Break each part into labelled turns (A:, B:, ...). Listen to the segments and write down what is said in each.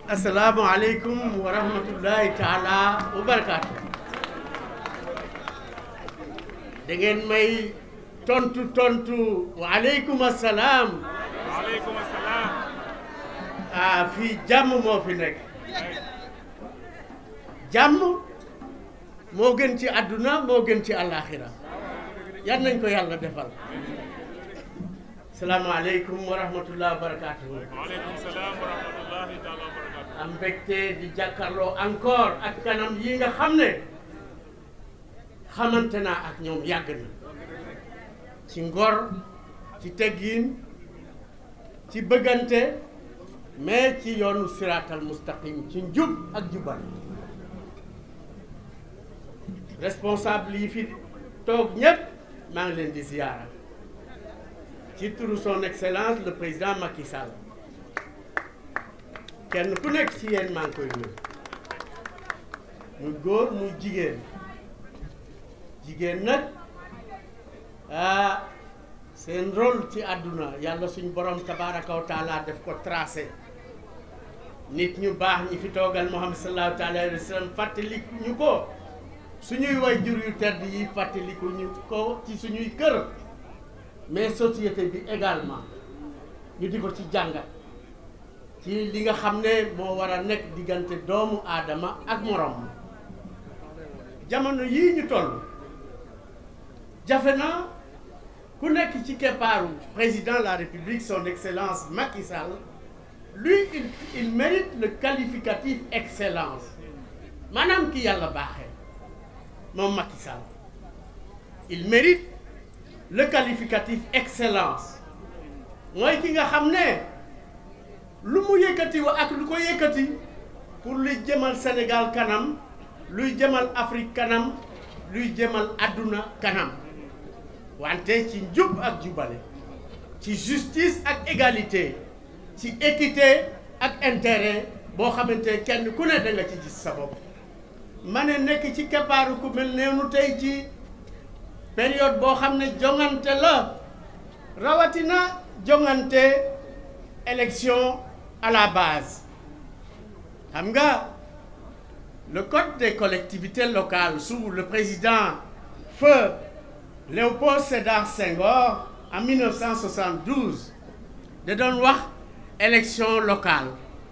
A: asalaamualeykum wa rahmatullahi taala wa barakaatu da ngeen may tontu tontu waaleykum asalaam
B: waaleykum salaam.
A: ah fii jàmm moo fi nekk jàmm moo gën ci àdduna moo gën ci àllaaxira yan nañ ko yàlla defal salaamaaleykum wa rahmatullahi wa barakaatu
B: waaleykum salaam wa rahmatullahi taala wa barakatu.
A: am mbégte di jàkkaarloo encore ak kanam yi nga xam ne xamante naa ak ñoom yàgg na ci ngor ci teggiin ci bëggante mais ci yoonu siraatal mustaqim ci njub ak jubal responsable yi fi toog ñépp maa ngi leen di ziyaara ci turu son excellence le président Macky Sall kenn ku nekk ci yéen maa ngi koy nuyu muy góor muy jigéen jigéen nag ah seen rôle ci àdduna yàlla suñ borom tabaraka wa taala def ko tracé nit ñu baax ñi fi toogal Muhammad sallallahu taala alayhi wa sallam fàttaliku ñu ko suñuy way jur yu tedd yi fàttaliku ñu ko ci suñuy kër mais société bi également ñu di ko ci jàngat ci li nga xam ne moo war a nekk diggante doomu aadama ak morom jamono yii ñu toll jafe na ku nekk ci keppaaru président de la république son excellence Macky Sall lui il il mérite le qualificatif excellence maanaam ki yàlla baaxee moom Macky Sall il mérite le qualificatif excellence mooy ki nga xam ne lu mu yëkkati wa ak lu ko yëkkati pour luy jëmal Sénégal kanam luy jëmal Afrique kanam luy jëmal àdduna kanam wante ci njub ak jubale ci justice ak égalité ci équité ak intérêt boo xamante kenn ku ne da nga ci gis sa bopp ma ne nekk ci keppaaru ku mel neenu tey ci période boo xam ne jongante la rawatina jongante élection à la base xam nga le code des collectivités locales sous le président feu Léopold Sédar Senghor en 1972 da doon wax élection locale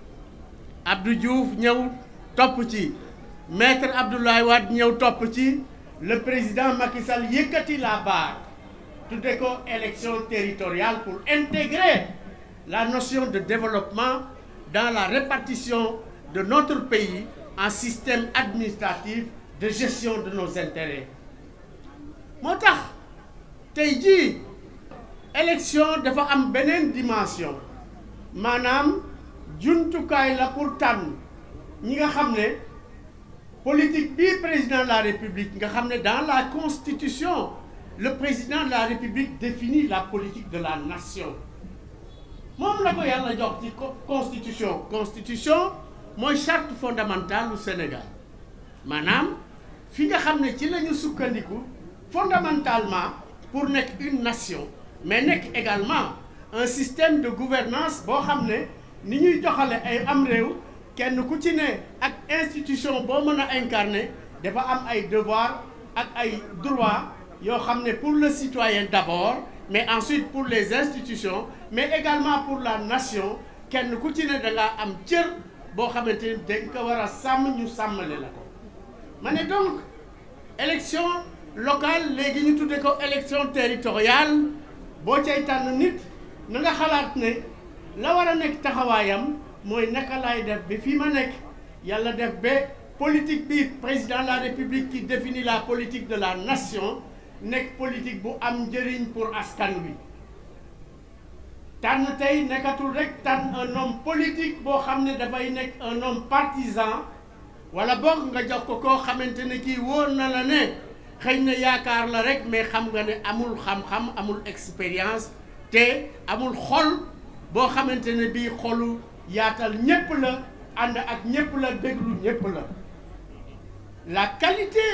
A: Abdou Diouf ñëw topp ci maître Abdoulaye Wade ñëw topp ci le président Macky Sall yëkkati la barre tudde ko élection territoriale pour intégrer la notion de développement dans la répartition de notre pays en système administratif de gestion de nos intérêts moo tax tey jii élection dafa am beneen dimension maanaam jumtukaay la pour tànn ñi nga xam ne politique bi président de la république nga xam ne dans la constitution le président de la république définit la politique de la nation moom la ko yàlla jox ci constitution constitution mooy charte fondamentale du Sénégal maanaam fi nga xam ne ci la ñu sukkandiku fondamentalement pour nekk une nation mais nekk également un système de gouvernance boo xam ne ni ñuy joxale ay am réew kenn ku ci ne ak institution boo mën a incarner dafa am ay devoir ak ay droits yoo xam ne pour le citoyen d'abord mais ensuite pour les institutions mais également pour la nation kenn ku ci ne da ngaa am cër boo xamante ni dañ ko war a sàmm ñu sàmmale la ko ma ne donc élection locale léegi ñu tudde ko élection territoriale boo cay tànn nit na nga xalaat ne la war a nekk taxawaayam mooy naka laay def ba fii ma nekk yàlla def ba politique bi président de la république qui définit la politique de la nation nekk politique bu am njëriñ pour askan wi tànn tey nekkatul rek tànn un homme politique boo xam ne dafay nekk un homme partisan wala boog nga jox ko koo xamante ne kii wóor na la ne xëy na yaakaar la rek mais xam nga ne amul xam-xam amul expérience te amul xol boo xamante ne bii xolu yaatal ñépp la ànd ak ñépp la déglu ñépp la la qualité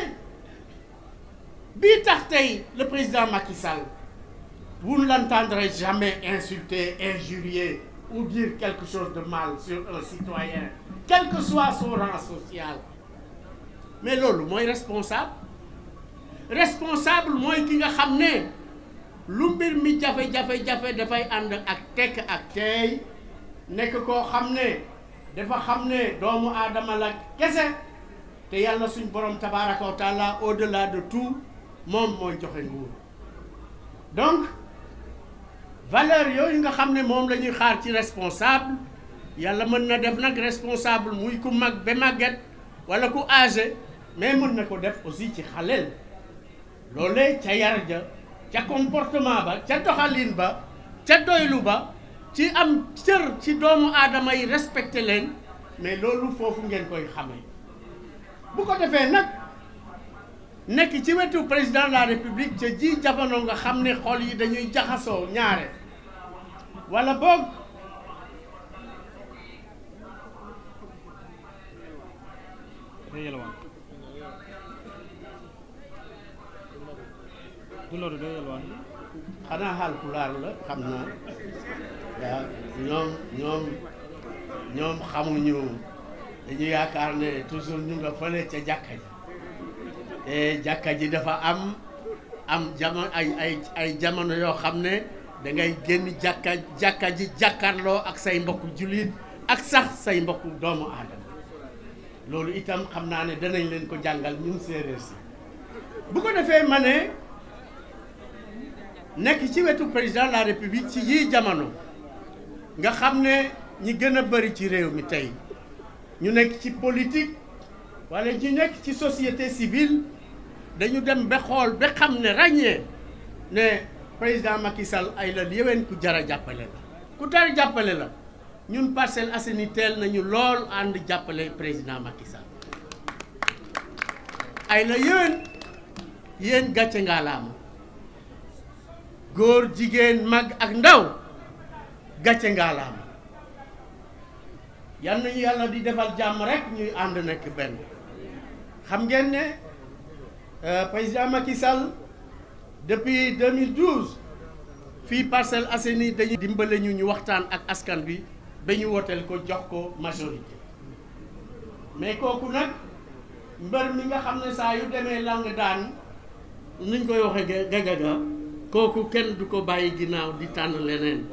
A: bii tax tey le président Macky Sall vous ne l'entendrez jamais insulter injurier ou dire quelque chose de mal sur un citoyen quel que soit son rang social mais loolu mooy responsable responsable mooy ki nga xam ne lu mbir mi jafe-jafe-jafe dafay ànd ak tekk ak teey nekk koo xam ne dafa xam ne doomu aadama la kese te yàlla suñ borom tabaraka wa taala au delà de tout moom mooy joxe nguur donc valeur yooyu nga xam ne moom la ñuy xaar ci responsable yàlla mën na def nag responsable muy ku mag ba màgget wala ku âgé mais mën na ko def aussi ci xaleel loolee ca yar ja ca comportement ba ca doxalin ba ca doylu ba ci am cër ci doomu aadama yi respecté leen mais loolu foofu ngeen koy xamee bu ko defee nag nekk ci wetu président de la république ca ji jamono nga xam ne xol yi dañuy jaxasoo ñaare wala boog
B: day yelwaan du loolu day yelwaan
A: xanaa xaal pulaar la xam naa waaw ñoom ñoom ñoom xamuñu dañu yaakaar ne toujours ñu nga fële ca jàkka ji te jàkka ji dafa am am jamono ay ay ay jamono yoo xam ne da ngay génn jàkka jàkka ji jàkkaarloo ak say mbokku jullit ak sax say mbokku doomu aadama loolu itam xam naa ne danañ leen ko jàngal ñun séeréer si bu ko defee ma ne nekk ci wetu président de la république ci yii jamono nga xam ne ñi gën a bëri ci réew mi tey ñu nekk ci politique wala ñu nekk ci société civile dañu dem ba xool ba xam ne ràññee ne président Macky Sall ay la yéwén ku jar a jàppale la ku jar a jàppale la ñun Parcelles Assainies teel nañu lool ànd jàppale président Macky Sall ay la yéwén yéen gàcce ngaalaama góor jigéen mag ak ndaw gàcce ngaalaama yal nañu yàlla di defal jàmm rek ñuy ànd nekk benn xam ngeen ne président Macky Sall depuis 2012 fii Parcelles Assainies dañu dimbale ñu ñu waxtaan ak askan bi ba ñu wooteel ko jox ko majorité mais kooku nag mbër mi nga xam ne saa yu demee lang daan nuñ koy waxee gagaga kooku kenn du ko bàyyi ginnaaw di tànn leneen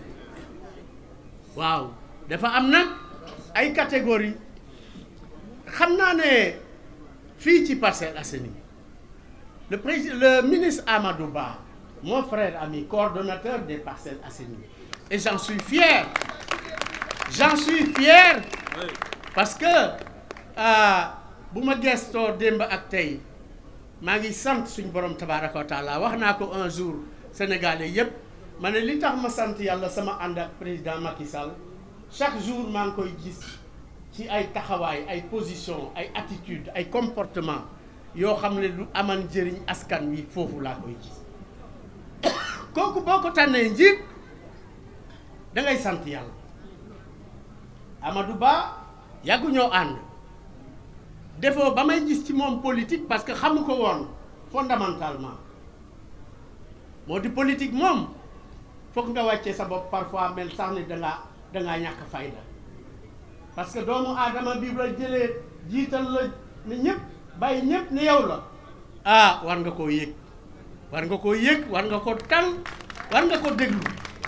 A: waaw dafa am nag ay catégorie xam naa ne fii ci Parcelles Assainies le président le ministre Amadou Ba mon frère ami coordonnateur des Parcelles Assainies et j'en suis fier j'en suis fier parce que bu ma gestoo démb ak tey maa ngi sant suñu borom tabaraka wa taala wax naa ko un jour sénégalais yépp ma ne li tax ma sant yàlla sama ànd ak président Macky Sall chaque jour maa ngi koy gis ci ay taxawaay ay position ay attitude ay comportement yoo xam ne lu amal njëriñ askan wi foofu laa koy gis kooku boo ko tànnee njiit da ngay sant yàlla Amadou Ba yàggu ñoo ànd defoo ba may gis ci moom politique parce que xamu ko woon fondamentalement moo di politique moom foog nga wàccee sa bopp parfois mel sax ni dangaa dangaa ñàkk fayda parce que doomu aadama bi la jëlee jiital la ne ñëpp bàyyi ñëpp ne yow la ah war nga koo yëg war nga koo yëg war nga ko tal war nga ko déglu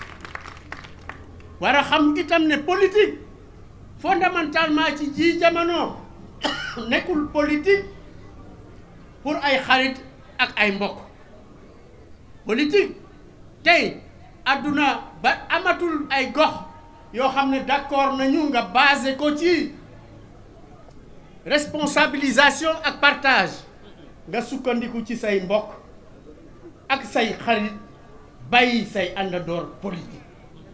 A: war a xam itam ne politique fondamentalement ci ji jamono nekkul politique pour ay xarit ak ay mbokk politique tey àdduna ba amatul ay gox yoo xam ne d'accord nañu nga basé ko ci responsabilisation ak partage nga sukkandiku ci say mbokk ak say xarit bàyyi say àndandoor politique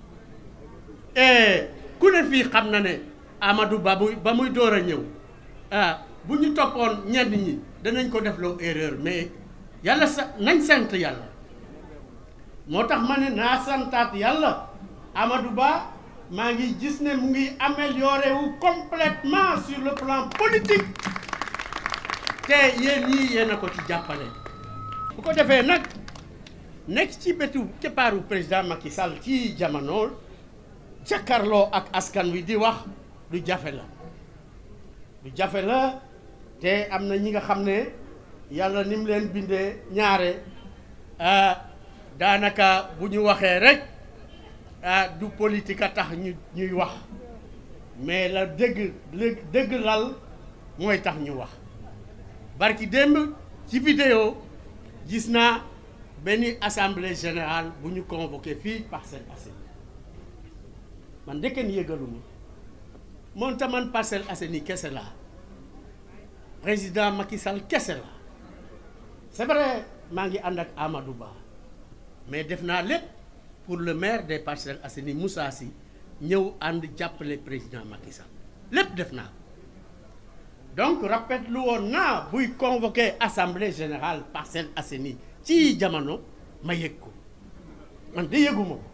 A: et ku ne fii xam na ne Amadou Ba muy ba muy door a ñëw ah bu ñu toppoon ñenn ñi danañ ko def loo erreur mais yàlla sa nañ sant yàlla moo tax ma ne naa santaat yàlla Amadou Ba maa ngi gis ne mu ngi amélioré wu complètement sur le plan politique te yéen ñii yéen a ko ci jàppale bu ko defee nag nekk ci bëtu keppaaru président Macky Sall ci jamono càkkarloo ak askan wi di wax lu jafe la lu jafe la te am na ñi nga xam ne yàlla ni mu leen bindee ñaare daanaka bu ñu waxee rek du politique a tax ñu ñuy wax mais la dëgg dëgg lal mooy tax ñu wax barki démb ci vidéo gis naa benn assemblée générale bu ñu convoqué fii Parcelles Assainies man ndeken yëgaluma moom ta man Parcelles Assainies kese laa président Macky Sall kese la c'est vrai maa ngi ànd ak Amadou Ba mais def naa lépp pour le maire des Parcelles Assainies Moussa Sy ñëw ànd jàppale président Macky Sall lépp def naa donc rappet lu woon naa buy convoqué assemblée générale Parcelles Assainies ci jamono ma yëg ko man de yëguma ko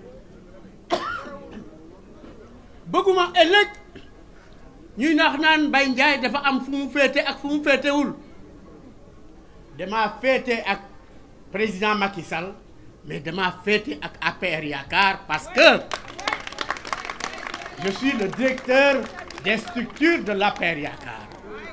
A: bëgguma ëllëg ñuy naax naan Mbaye Ndiaye dafa am fu mu féete ak fu mu féetewul damaa féete ak président Macky Sall mais damaa féete ak APR Yaakaar parce que je suis le directeur des structures de l'APR Yaakaar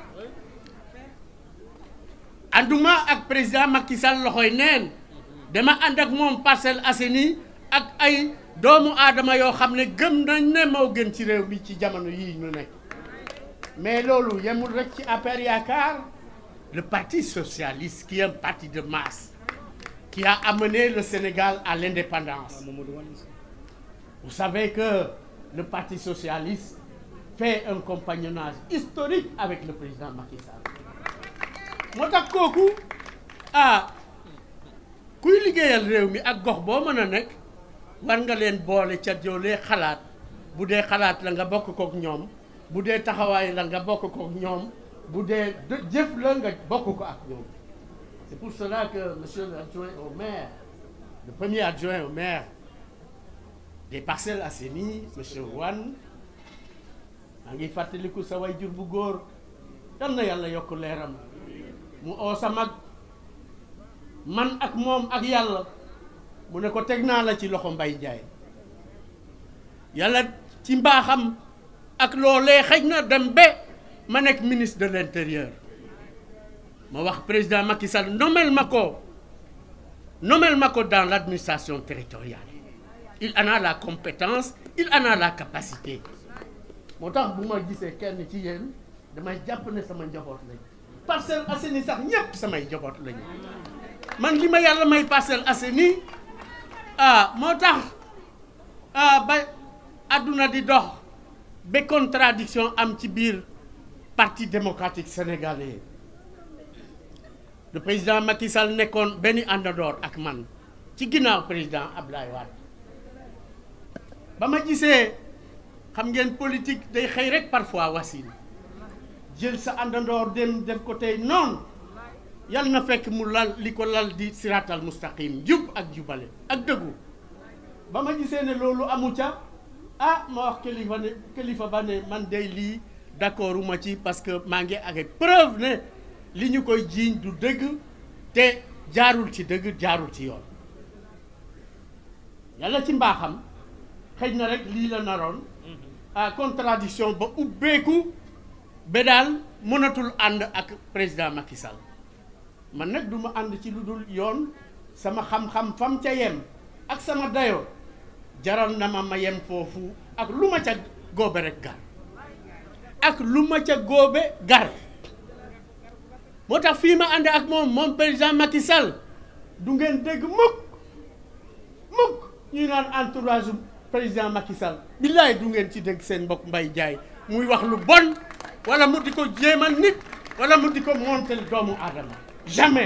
A: ànduma ak président Macky Sall loxoy neen dama ànd ak moom Parcelles Assainies ak ay doomu aadama yoo xam ne gëm nañ ne moo gën ci réew mi ci jamono yii ñu nekk mais loolu yemul rek ci APR Yaakaar le parti socialiste qui est un parti de masse qui a amené le Sénégal à l'indépendance vous savez que le parti socialiste fait un compagnonnage historique avec le président Macky Sall moo tax kooku ah kuy liggéeyal réew mi ak gox boo mën a nekk war nga leen boole ca joolee xalaat bu dee xalaat la nga bokk kook ñoom bu dee taxawaay la nga bokk kook ñoom bu dee jëf la nga bokk ko ak ñoom c'est pour cela que monsieur l'adjoint au maire le premier adjoint au maire des Parcelles Assainies monsieur Wane maa ngi fàttaliku sa way jur bu góor dal na yàlla yokk leeram mu oo sa mag man ak moom ak yàlla mu ne ko teg naa la ci loxo Mbaye Ndiaye yàlla ci mbaaxam ak loolee xëj na dem ba ma nekk ministre de l'intérieur ma wax président Macky Sall nomel ma ko nomel ma ko dans l'administration territoriale il en a la compétence il en a la capacité moo tax bu ma gisee kenn ci yéen damay jàpp ne sama njaboot lañ Parcelles Assainies sax ñépp samay njaboot lañu man li ma yàlla may Parcelles Assainies ah moo tax ah ba àdduna di dox ba contradiction am ci biir parti démocratique sénégalais le président Macky Sall nekkoon benn àndandoor ak man ci ginnaaw président Abdoulaye Wade ba ma gisee xam ngeen politique day xëy rek parfois wasin jël sa àndandoor dem def ko tey noonu yal na fekk mu lal li ko lal di siratal mustaqim jub ak jubale ak dëggu ba ma gisee ne loolu amu ca ah ma wax kilifa ne kilifa ba ne man day lii d'accord uma ci parce que maa ngi ak preuve ne li ñu koy jiiñ du dëgg te jaarul ci dëgg jaarul ci yoon yàlla ci mbaaxam xëy na rek lii la naroon ah contradiction ba ubbeeku ba daal mënatul ànd ak président Macky Sall man nag du ma ànd ci lu dul yoon sama xam-xam fam ca yem ak sama dayo jaral na ma ma yem foofu ak lu ma ca góobe rek gar ak lu ma ca góobe gar moo tax fii ma ànd ak moom moom président Macky Sall du ngeen dégg mukk mukk ñuy naan entourage président Macky Sall billaay du ngeen ci dégg seen mbokk Mbaye Ndiaye muy wax lu bon wala mu di ko jéemal nit wala mu di ko montel doomu aadama jamais